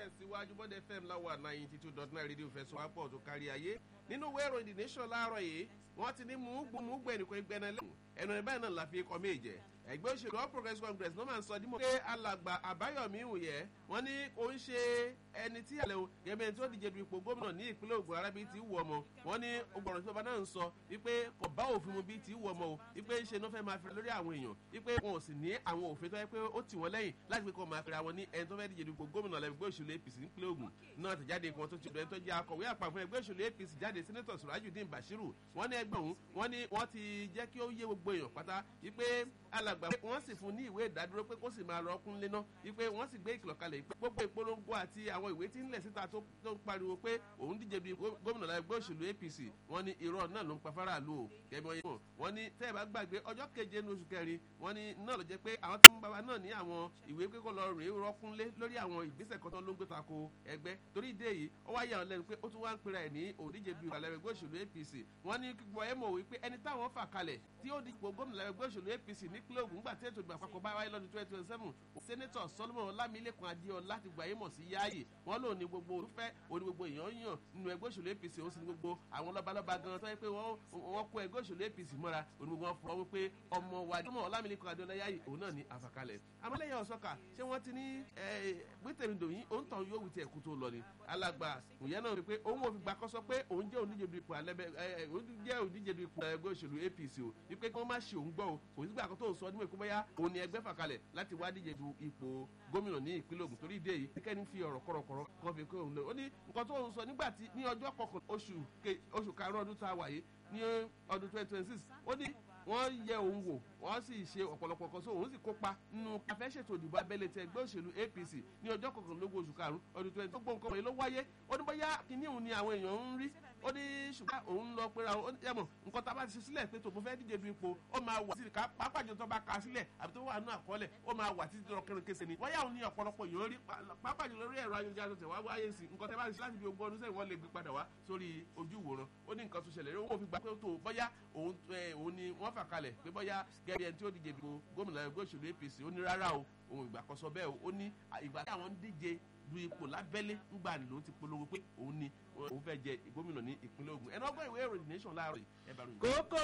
tẹ̀síwájú bọ́dẹ fm láwà ninety two dot nine rédíò fẹsọ̀ wápọ̀ tó kárí ayé nínú ìwé ìròyìn the nation láàárọ̀ yìí wọ́n ti ní mùúgbùmùúgbù ẹnìkan gbẹ́nà lẹ́hùn ẹnu ẹ̀ báyìí náà la fi kọ́ méje ẹgbẹ́ òṣèlú all progressives congress ló máa ń sọ dímọ̀ pé alàgbà àbáyọ̀mí ìwòyẹ́ wọ́n ní kò ń ṣe ẹni tí àlẹ́ o gẹ́gẹ́ tó díje du ipò gómìnà ní ìpínlẹ̀ ògùn arábí ti wù ọmọ wọ́n ní ọgbọ̀nrún tí ọba náà ń sọ wípé kò bá òfin mu bí ti wù ọmọ o wípé ń ṣe ní wọ́n fẹ́ máa fi lórí àwọn èèyàn wípé wọn ò sì ní àwọn òfin tó yẹ pé ó tì wọ́n lẹ́yìn láti pé kó máa fi ra wọn ní ẹni tó fẹ́ díje du ipò gómìnà lẹ́gbẹ́ òṣèlú apc nípínlẹ̀ ògùn náà ti jáde kan tó ti bẹ̀rẹ̀ tó jẹ́ akọ̀wé àpapọ̀ ẹgbẹ́ òṣèlú apc jáde sẹ́nẹ́tọ̀ surajudeen bashiru wọ́n ní ẹgbẹ́ òun wọ́n ní wọ́n ti jẹ́ kí ó yé gbogbo èèyàn pátá wípé alàgbà wọ́n sì fún ní ìwé ìdádúró pé kó sì máa lọ ọkùn léná wípé wọ́n sì gbé ìkìlọ̀ kalẹ̀ pé gbogbo ìpolongo àti àwọn ìwé tí ń lẹ̀ síta tó ń pariwo pé òun díje bíi gómìnà ẹgbẹ́ òṣèlú apc wọ́n ní irọ́ náà ló ń pa faraàlú o kẹ́mi ọyẹ́ wọ́n ní tẹ́ ẹ bá gbàgbé ọjọ́ keje ní oṣù kẹrin wọ́n ní náà ló jẹ́ pé àwọn tó ń bá wa náà ní àwọn ìwé pé kó lọ rèé rọ́kúnlé lórí àwọn ìgbésẹ̀ kan tó ló ń gbé tako ẹgbẹ́ torí ìdí èyí ó wáyé àwọn lẹ́nu pé ó tún wá ń pera ẹ̀ ní òdíje bíi ìgbàlẹ̀ ẹgbẹ́ òṣèlú apc wọ́n ní kíkọ ẹ̀ mọ̀ wípé ẹni táwọn fà kalẹ̀ tí ó dípò gómìnà ẹgbẹ́ òṣèlú apc nípínlẹ̀ ogun gbà tí ètò ìgbà àpapọ̀ bá wáyé lọ́dún twenty twenty seven sẹ́nẹ́tọ̀ solomon ọlámilẹ́kan adéọlá ti gbà yé mọ̀ sí yáàyè wọ́n lò ní gbogbo olùfẹ́ òní gbogbo èèyàn yàn nínú ẹgbẹ́ òṣèlú apc ó sì ní gbogbo àwọn lọ́balọ́ba gan tó yẹ pé wọ́n kó ẹgbẹ́ òṣèlú apc mọ́ra òní gbogbo wọn fọwọ́ wípé ọmọ wa solomon ọlámilẹ́kan adéọlá yáàyè òun náà ní àfàkalẹ̀ amọ́lẹ́yìn ọ̀sọ́kà ṣé wọ́n ti ní gbẹ́tẹ̀mídòyìn òun tàn yóò wí ti ẹ̀kú tó lọ ni alàgbà ìyẹn náà wípé òun ò fi gbà kọ́sọ́ pé òun jẹ́ oníjẹ du ipò alẹ́bẹ̀ òun jẹ́ oníjẹ du ipò ẹgbẹ́ òṣèlú apc o wípé kí wọ́n má ṣe òun gbọ́ o kò sí gbà kan tó ń sọ níwèé kó bóyá òun ni ẹgbẹ́ fàkalẹ̀ láti wá díje du ipò gómìnà ní ìpínlẹ̀ ogun torí ìdí èyí kẹ́ni fi ọ̀rọ̀ kọ̀rọ̀kọ̀rọ̀ kan fi kó òun lọ ó ní nǹkan tó ń sọ nígbà tí ní ọjọ́ kọkàn oṣù karùn-ún ọdún tá a wà yìí ní ọdún twenty twenty six ó ní wọ́n yẹ òun wò wọ́n sì ṣe ọ̀pọ̀lọpọ̀ kan so òun sì kópa nínú afẹ́ṣètò ìdìbò abẹ́lé ti ẹgbẹ́ òṣèlú apc ní ọjọ́ kọkànlélógún oṣù karùn-ún ọdún twenty tó gbóǹkan wọ̀nyí ló wáyé ó ní bóyá kíní òun ni àwọn èèyàn ń rí ó ní ṣùgbọ́n òun lọ pé àwọn ẹ̀mọ̀ nǹkan tá a bá ti ṣe sílẹ̀ pé tòun fẹ́ díje du ipò ó máa wà títí ká pápá jọ tó bá ka sílẹ̀ àbí tó wà nínú àkọọ́lẹ̀ ó máa wà títí lọ kẹrin kése ni wáyà òun ní ọ̀pọ̀lọpọ̀ èèyàn rí pápá jọ lórí ẹ̀rọ ayélujára tó tẹ̀ wá wáyé sí nǹkan tẹ́ bá ti ṣe láti fi ogún ọdún sẹ́yìn wọ́n lè gbé padà wá sórí ojú ìwòran ó ní nǹkan tó ṣẹlẹ̀ ó wọ́n fi gbà pé tó bọ́yá òun ni wọ́n fà kalẹ̀ pé bọ́yá gẹ́gẹ́ ẹni tí ó díje dìbò gómìnà ẹgbẹ́ òṣèlú apc ó ní rárá o òun ìgbà kan sọ bẹ́ẹ̀ ó ní ìgbà tí àwọn ń díje du ipò lábẹ́lé ńgbà ni ló ti polówó pé òun ni òun fẹ́ jẹ gómìnà ní ìpínlẹ̀ ogun ẹni ọgbọ́n ìwé ìròyìn nation láàárọ̀ ẹ̀ bá ròyìn. kókó